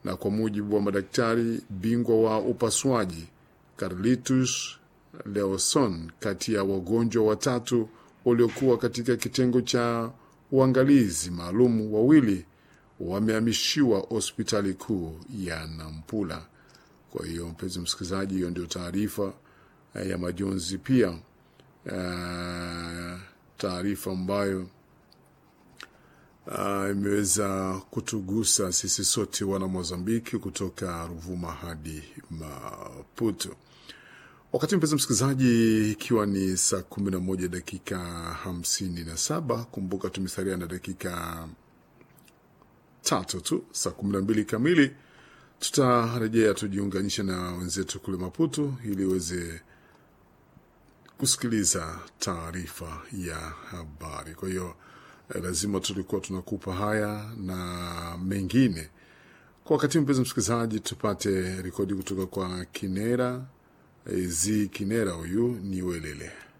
na kwa mujibu wa madaktari bingwa wa upasuaji Carlitus Leoson, kati ya wagonjwa watatu waliokuwa katika kitengo cha uangalizi maalum, wawili wamehamishiwa hospitali kuu ya Nampula. Kwa hiyo mpenzi msikilizaji, hiyo ndio taarifa eh, ya majonzi pia eh, taarifa ambayo ah, imeweza kutugusa sisi sote wana Mozambiki kutoka Ruvuma hadi Maputo. Wakati mpenzi msikilizaji, ikiwa ni saa kumi na moja dakika hamsini na saba kumbuka tumesalia na dakika tatu tu, saa kumi na mbili kamili tutarejea tujiunganishe na wenzetu kule Maputo ili uweze kusikiliza taarifa ya habari. Kwa hiyo eh, lazima tulikuwa tunakupa haya na mengine kwa wakati. Mpenzi msikilizaji, tupate rekodi kutoka kwa Kinera eh, Z Kinera, huyu ni Welele.